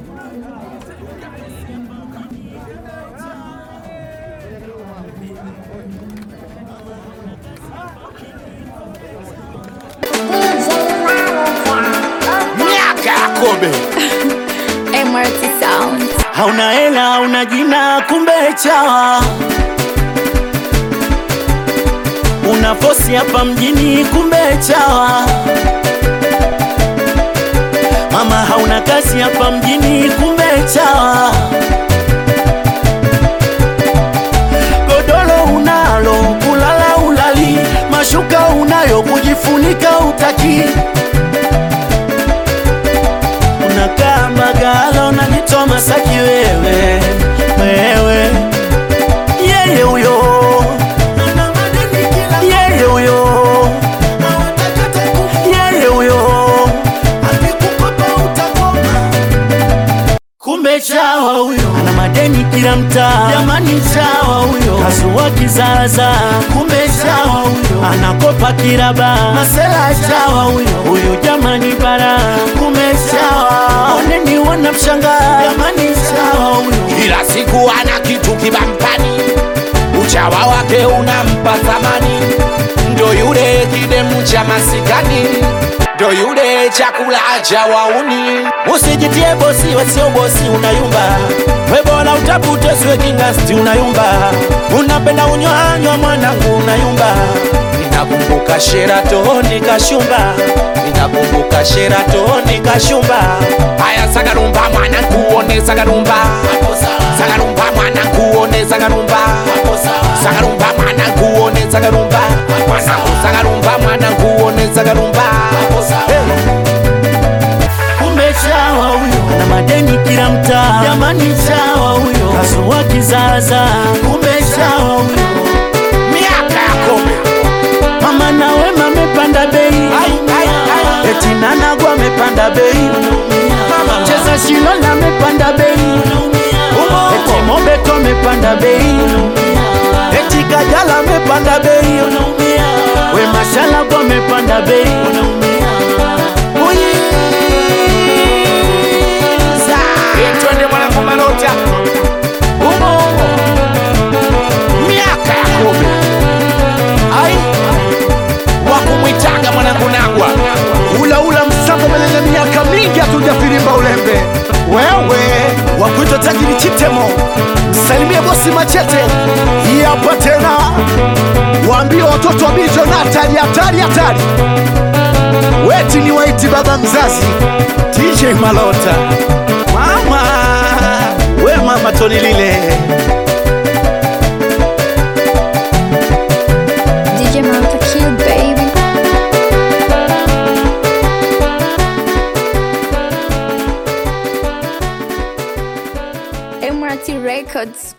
miaka ya kobe MRT Sound. hauna hela hauna jina kumbe chawa una fosi hapa mjini kumbe chawa mama hauna kazi hapa mjini kumbe chawa godoro unalo kulala ulali mashuka unayo kujifunika utaki unakaa Mbagala unajitoa Masaki wewe wewe, yeye huyo yeye huyo yeye huyo kumbe chawa huyo ana madeni kila mtaa, jamani chawa huyo kasua kizaza, kumbe chawa huyo anakopa kiraba, masela chawa huyo huyo jamani bara, kumbe chawa oneni wanamshangaa, jamani chawa huyo kila siku ana kitu kibampani, uchawa wake unampa thamani, ndo yule kidemu cha masikani, ndo yule chakula cha wauni. Usijitie bosi wasio bosi, unayumba we, bora utafute siwe kingasti, unayumba unapenda unywanywa mwanangu, unayumba Ninakumbuka Sheratoni kashumba, ninakumbuka Sheratoni kashumba Haya sagarumba mwana kuone sagarumba Sagarumba mwana kuone sagarumba Sagarumba mwana kuone sagarumba Mwanangu sagarumba mwana kuone sagarumba kumbe chawa huyo ana madeni kila mtaa, jamani chawa huyo kasua kizaza, kumbe chawa huyo Miaka ya kobe mama na wema amepanda bei, eti nanagwa amepanda bei, mama cheza shilola amepanda bei, eti mobeto amepanda bei, eti kajala amepanda bei, we mashala kwa amepanda bei, uyiza Twende mwanangu malota umo Miaka ya kobe ai Wakumwitaga mwanangu nagwa ulaula msambo mwenye miaka mingi hatujafirimba ulembe wewe wakuitwa tajiri chitemo msalimie bosi machete hii hapa tena waambie watoto wa bijo na hatari hatari hatari weti ni waiti baba mzazi DJ Malota mama we mama Toni lile DJ Malta Kill Baby. MRT Records.